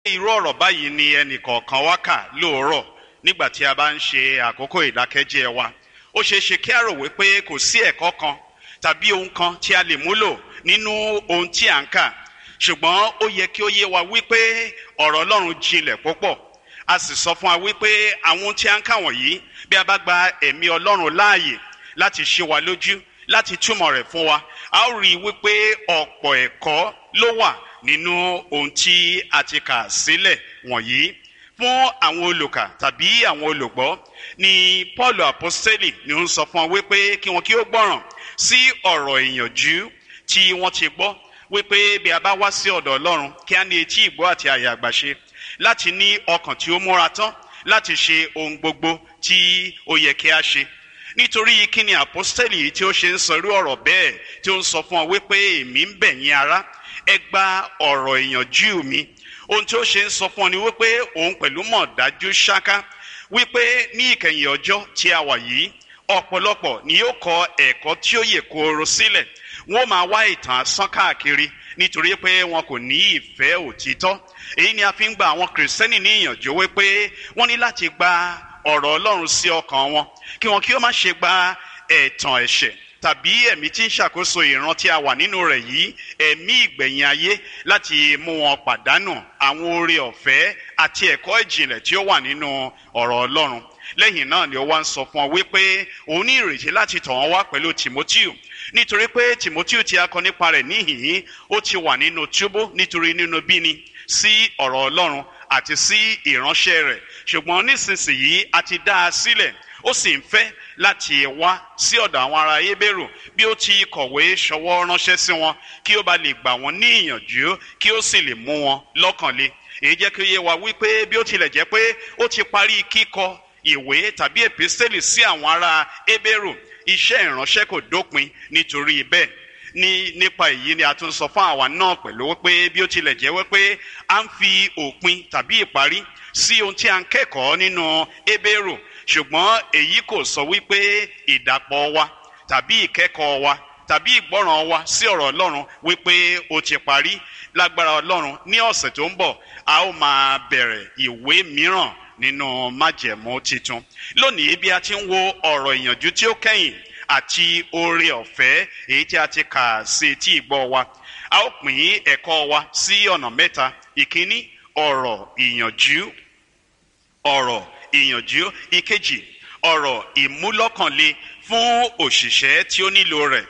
irú ọ̀rọ̀ báyìí ni ẹnìkọ̀ọ̀kan wá kà lóòrọ̀ nígbà tí a bá ń ṣe àkókò ìdákẹ́jẹ́ wa ó ṣeé ṣe kí a rò wípé kò sí ẹ̀kọ́ kan tàbí ohun kan tí a lè múlò nínú ohun tí à ń kà ṣùgbọ́n ó yẹ kí ó yé wa wípé ọ̀rọ̀ ọlọ́run jinlẹ̀ púpọ̀ a sì sọ fún wa wípé àwọn ohun tí a ń kà wọ̀nyí bí a bá gba ẹ̀mí ọlọ́run láàyè láti ṣe wa lójú láti túmọ̀ rẹ̀ fún wa a ó rí i wípé ọ̀pọ̀ ẹ̀kọ́ ló wà nínú ohun tí a ti kà sílẹ̀ wọ̀nyí fún àwọn olùkà tàbí àwọn olùgbọ́ ni paul apostoli ni ó ń sọ fún wa wípé kí wọn kí ó gbọ́ràn sí ọ̀rọ̀ ìyànjú tí wọ́n ti gbọ́ wípé bí a bá wá sí ọ̀dọ̀ ọlọ́run kí a ní etí ìgbọ́ àti àyà àgbàṣe láti ní ọkàn tí ó múra tán láti ṣe ohun gbogbo tí ó yẹ kí a ṣe nítorí kí ni apostoli tí ó ṣe ń sọ irú ọ̀rọ̀ bẹ́ẹ̀ tí ó ń sọ fún ọ wípé èmi ń bẹ̀ yín ará ẹ gba ọ̀rọ̀ ìyànjú mi ohun tí ó ṣe ń sọ fún ọ ni wípé òun pẹ̀lú mọ̀ dájú ṣáká wípé ní ìkẹyìn ọjọ́ tí a wà yìí ọ̀pọ̀lọpọ̀ ni yóò kọ ẹ̀kọ́ tí ó yè kooro sílẹ̀ wọ́n máa wá ìtàn asán káàkiri nítorí pé wọn kò ní ìfẹ́ òtítọ́ èyí ni a fi ń gba àwọn kìrìsìtẹ́nì ní ìyànjú wípé wọ́n ní láti gba ọ̀rọ̀ ọlọ́run sí ọkàn wọn kí wọn kí ó má ṣe gba ẹ̀tàn ẹ̀ṣẹ̀ tàbí ẹ̀mí tí ń ṣàkóso ìran tí a wà nínú rẹ̀ yìí ẹ̀mí ìgbẹ̀yìn ayé láti mú wọn pàdánù àwọn oore ọ̀fẹ́ àti ẹ̀kọ́ ìjìnlẹ̀ tí ó wà nínú ọ̀rọ̀ ọlọ́run lẹ́yìn náà ni ó wá ń sọ fún ọ wípé òun ní ìrètí láti tọ̀ wọ́n wá pẹ̀lú timoteo nítorí pé timoteo tí a kọ nípa rẹ̀ níhìn-ín ó ti wà nínú túbú nítorí nínú bíni sí ọ̀rọ̀ ọlọ́run àti sí ìránṣẹ́ rẹ̀ ṣùgbọ́n nísinsìnyí a ti dá a sílẹ̀ ó sì ń fẹ́ láti wá sí ọ̀dọ̀ àwọn ará ebérù bí ó ti kọ̀wé ṣọwọ́ ránṣẹ́ sí wọn kí ó bá lè gbà wọ́n ní ìyànjú kí ó sì lè mú wọn lọ́kàn le èyí jẹ́ kí ó yé wa wípé bí ó tilẹ̀ jẹ́ pé ó ti parí kíkọ ìwé tàbí èpísítélì sí àwọn ará ebérù iṣẹ́ ìránṣẹ́ kò dópin nítorí bẹ́ẹ̀ ní nípa èyí ni a tún sọ fún àwa náà pẹ̀lú wípé bí ó tilẹ̀ jẹ́ wípé a ń fi òpin tàbí ìparí sí ohun tí a ń kẹ́kọ̀ọ́ nínú ebérù ṣùgbọ́n èyí kò sọ wípé ìdàpọ̀ wa tàbí ìkẹ́kọ̀ọ́ wa tàbí ìgbọ́ràn wa sí ọ̀rọ̀ ọlọ́run wípé ó ti parí lágbára ọlọ́run ní ọ̀sẹ̀ tó ń bọ̀ a ó máa bẹ̀rẹ̀ ìwé mìíràn nínú májẹ̀mú titun lónìí bí a ti ń wo ọ̀rọ̀ ìyànjú tí ó kẹ́yìn àti oore ọ̀fẹ́ èyí tí a ti kà sí etí ìgbọ́ wa a ó pín ẹ̀kọ́ wa sí ọ̀nà mẹ́ta ìkíní ọ̀rọ̀ ìyànjú ọ̀rọ̀ ìyànjú ìkejì ọ̀rọ̀ ìmúlọ́kànle fún òṣìṣẹ́ tí ó nílò rẹ̀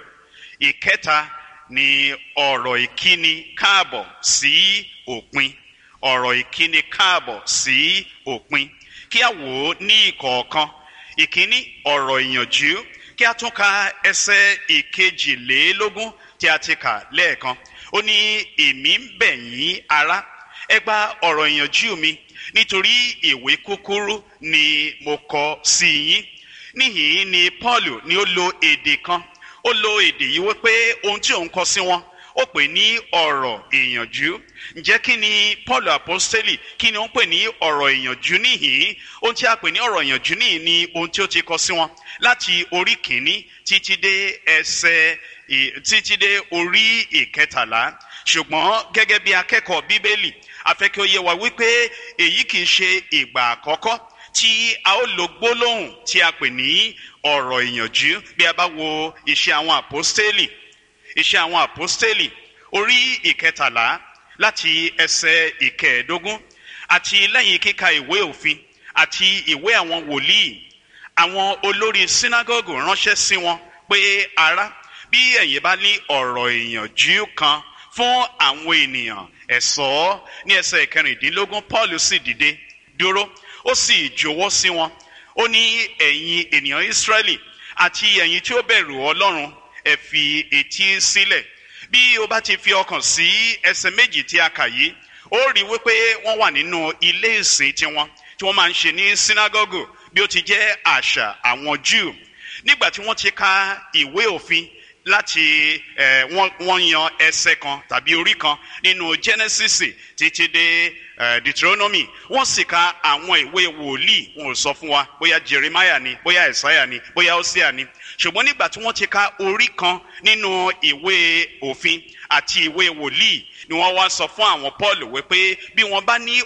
ìkẹta ni ọ̀rọ̀ ìkíni káàbọ̀ sí òpin ọ̀rọ̀ ìkíni káàbọ̀ sí òpin kí a wò ó ní ìkọ̀ọ̀kan ìkíní ọ̀rọ̀ ìyànjú kí a tún ka ẹsẹ̀ ìkejìlélógún tí a ti kà lẹ́ẹ̀kan ó ní èmi ń bẹ̀ yín ará ẹ gba ọ̀rọ̀ ìyànjú mi nítorí ìwé kúkúrú ni mo kọ sí yín níhìn ni paul ni ó lo èdè kan ó lo èdè yìí wípé ohun tí òun kọ sí wọn ó pè ní ọ̀rọ̀ ìyànjú ǹjẹ́ kí ni paul apostoli kí ni ó ń pè ní ọ̀rọ̀ ìyànjú níhìn ohun tí a pè ní ọ̀rọ̀ ìyànjú níhìn ni ohun tí ó ti kọ sí wọn láti orí kìíní títí dé ẹsẹ̀ títí dé orí ìkẹtàlá ṣùgbọ́n gẹ́gẹ́ bí akẹ́kọ̀ọ́ bíbélì afẹ́ kí ó yé wa wípé èyí kì í ṣe ìgbà àkọ́kọ́ tí a ó lo gbólóhùn tí a pè ní ọ̀rọ̀ ìyànjú bí a bá wo iṣẹ́ àwọn àpọ́stélì iṣẹ́ àwọn àpọ́stélì orí ìkẹtàlá láti ẹsẹ̀ ìkẹẹ̀ẹ́dógún àti lẹ́yìn kíka ìwé òfin àti ìwé àwọn wòlíì àwọn olórí sínágọ́gù ránṣẹ́ sí wọn pé ará bí ẹ̀yin bá ní ọ̀rọ̀ ìyànjú kan fún àwọn ènìyàn ẹ̀sọ́ ní ẹsẹ̀ ìkẹrìndínlógún paul sì dìde dúró ó sì jọ̀wọ́ sí wọn ó ní ẹ̀yin ènìyàn israẹli àti ẹ̀yin tí ó bẹ̀rù ọlọ́run ẹ fi etí sílẹ̀ bí o bá ti fi ọkàn sí ẹsẹ̀ méjì tí a kà yìí ó rí wípé wọ́n wà nínú ilé ìsìn tiwọn tí wọ́n máa ń ṣe ní sínágọ́gù bí ó ti jẹ́ àṣà àwọn jew nígbà tí wọ́n ti ka ìwé òfin láti ẹ wọ́n yan ẹsẹ̀ kan tàbí orí kan nínú genesis títí dé ẹ deuteronomy wọ́n sì ka àwọn ìwé wòlíì wọn ò sọ fún wa bóyá jeremiah ni bóyá isaiah ni bóyá hosea ni ṣùgbọ́n nígbà tí wọ́n ti ka orí kan nínú ìwé òfin àti ìwé wòlíì ni wọ́n wá sọ fún àwọn paul wípé bí wọ́n bá ní